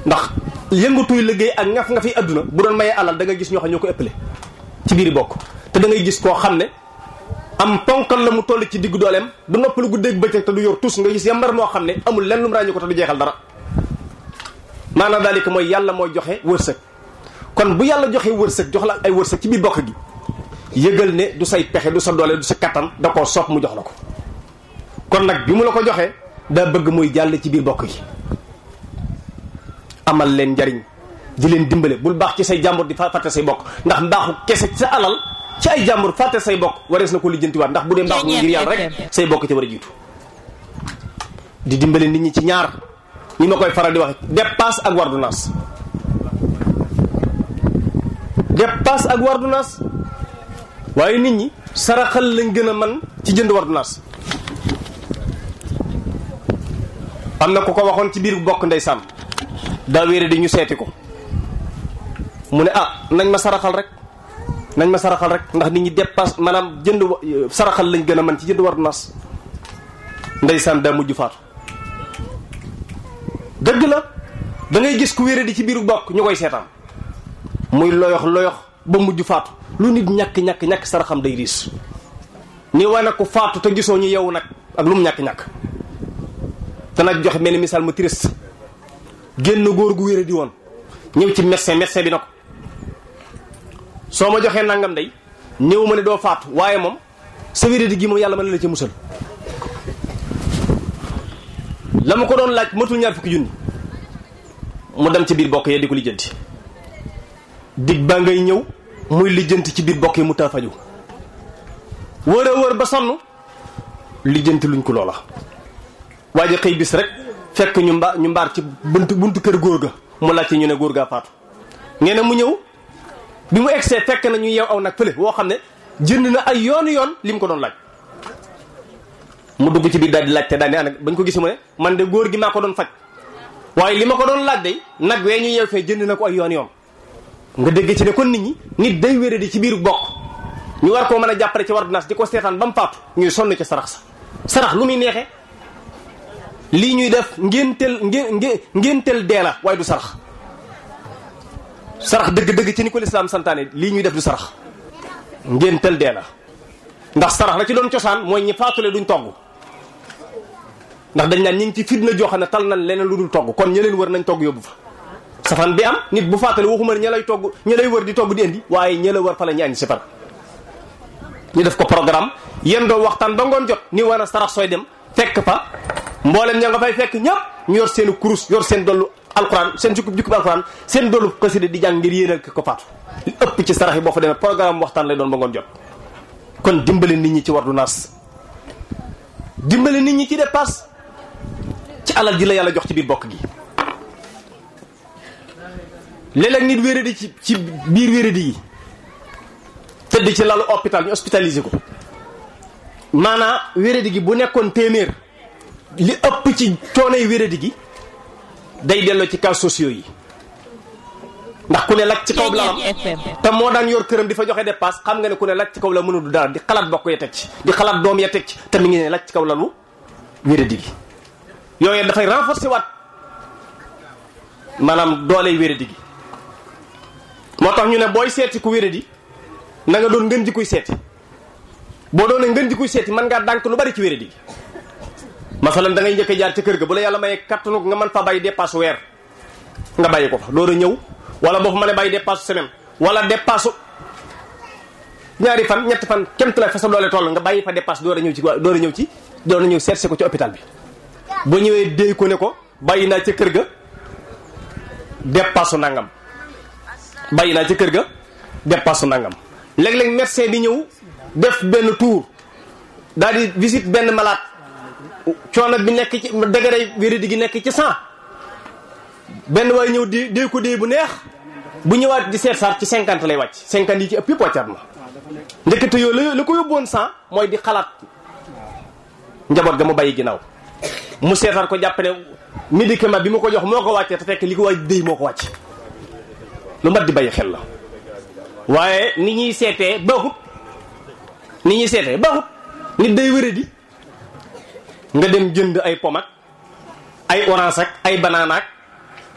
ndax yëngatuy liggéey ak ngaf nga fi adduna bu doon mayee alal da nga gis ñoo xam ñoo ko ëppale ci biir bokk te da ngay gis koo xam ne am ponkal la mu toll ci diggu dooleem du noppalu guddeeg bëccëg te du yor tus nga gis yambar moo xam ne amul lenn lu mu ràññi ko te du jeexal dara maanaam daalika mooy yàlla mooy joxe wërsëg kon bu yàlla joxe wërsëg jox la ay wërsëg ci biir bokk gi yëgal ne du say pexe du sa doole du sa kattan da koo soob mu jox la ko kon nag bi mu la ko joxee daa bëgg muy jàll ci biir bokk gi amal leen njariñ di leen dimbale bul baax ci say jàmbur di fàtte say bokk ndax mbaaxu kese ci sa alal ci ay jàmbur fàtte say bokk warees na ko lijjantiwaat ndax bu dee mbaaxu ngir yàlla rek say bokk ci war a jiitu di dimbale nit ñi ci ñaar ñi ma koy faral di waxe dépasse ak wardunaas dépasse ak wardunaas waaye nit ñi saraxal lañ gën a man ci jënd wardunaas am na ku ko waxoon ci biir bokk ndeysaan daa wéere di ñu seeti ko mu ne ah nañ ma saraxal rek nañ ma saraxal rek ndax nit ñi dépasse maanaam jënd saraxal lañ gën a man ci jënd wardunaas ndeysaan daa mujj faatu dëgg la da ngay gis ku wéere di ci biiru bokk ñu koy seetaan muy loyox loyox ba mujj faatu lu nit ñàkk ñàkk ñàkk saraxam day riis ni wane ko faatu te gisoo ñu yeewu nag ak lu mu ñàkk ñàkk te nag joxe mel ni misaal mu triste génn góor gu wéere di woon ñëw ci médecin médecin bi na ko soo ma joxee nangam day ñëw ma ne doo faatu waaye moom sa wéere di gi moom yàlla mën na la ci musal la ma ko doon laaj matul ñaar fukki junni mu dem ci biir bokk yee di ko lijjanti dig baa ngay ñëw muy lijjanti ci biir bokk yi mu taa faju wër a wër ba sonn lijjanti luñ ko loola waaye xëy bis rek fekk ñu mba ñu mbaar ci buntu buntu kër góor ga mu laajte ñu ne góor gaa faatu nee na mu ñëw bi mu egsee fekk na ñu yeew aw nag fële woo xam ne jënd na ay yoonu yoon li mu ko doon laaj mu dugg ci biir daal di laajte daal di ànd bañ ko gis mu ne man de góor gi maa ko doon faj waaye li ma ko doon laaj day nag wee ñu yeew fee jënd na ko ay yoon yoon nga dégg ci ne kon nit ñi nit day wéré di ci biiru bokk ñu war koo mën a jàppale ci ordonnance di ko seetaan ba mu faatu ñuy sonn ci sarax sa sarax lu muy neexee lii ñuy def ngénteel ngé ngénteel dee la waaye du sarax sarax dëgg-dëgg ci ni ko lislaam santaane lii ñuy def du sarax ngénteel dee la ndax sarax la ci doon cosaan mooy ñi faatule duñ togg ndax dañ naan ñi ngi ci fitna joo xam ne tal nañ leneen lu dul togg kon ña leen wër nañ togg yóbbu fa safaan bi am nit bu fàttale waxuma ne ña lay togg ña lay wër di togg di indi waaye ña la wër fa la ñu añ si par ñu def ko programme yéen doo waxtaan ba ngoon jot ni war a sarax sooy dem fekk fa mboolem ña nga fay fekk ñëpp ñu yor seen kurus yor seen dollu alquran seen jukkub jukkub alquran seen dollu xasida di jàng ngir yéenal ko faatu li ëpp ci sarax yi boo fa demee programme waxtaan lay doon ba ngoon jot kon dimbale nit ñi ci wardu naas dimbale nit ñi ci dépasse ci alal ji la yàlla jox ci biir bokk gi léeg-léeg nit wéradi ci ci biir wéradi yi tëdd ci lalu hôpital ñu hospitalisé ko maanaa wéradi gi bu nekkoon téeméer li ëpp ci coonay wéradi gi day delloo ci cas sociaux yi ndax ku ne laj ci kaw lalam te moo daan yor këram di fa joxe dépasse xam nga ne ku ne laj ci kaw la mënul du dara di xalaat bokk ya teg ci di xalaat doom ya teg ci te mi ngi ne laj ci kaw lalu wéradi gi yooyu dafay renforcer waat maanaam dooley wéradi gi moo tax ñu ne booy seeti ku wéradi na nga doon ngën ji kuy seeti boo doonee ngën ji kuy seeti mën ngaa dànk lu bari ci wéradi gi masalan da ngay njëkk a jaar ca kër ga bu la yàlla mayee kattanu nga mën fa bàyyi dépasse weer nga bàyyi ko fa door a ñëw wala boo fa mënee bàyyi dépasse semaine wala dépasse ñaari fan ñetti fan kemt la fa sa doole toll nga bàyyi fa dépasse door a ñëw ci door a ñëw ci door a ñëw seet si ko ci hôpital bi boo ñëwee déy ko ne ko bàyyi naa ca kër ga dépasse nangam bàyyi naa ca kër ga dépasse nangam léeg-léeg médecin bi ñëw def benn tour daal di visite benn malade coono bi nekk ci degré wéradi gi nekk ci cent benn waay ñëw di dee ko dee bu neex bu ñëwaat di seet saar ci cinquante lay wàcc cinquante yi ci ëpp yëpp wàccaat ma ndekete yoo la la ko yóbboon cent mooy di xalaat njaboot ga mu bàyyi ginnaaw mu seetaan ko jàpp ne médicament bi mu ko jox moo ko wàccee te fekk li ko waaj déy moo ko wàcc lu mat di bàyyi xel la waaye ni ñuy seetee baaxut ni ñuy seetee baaxut nit day wéradi nga dem jënd ay pom ak ay orange ak ay banana ak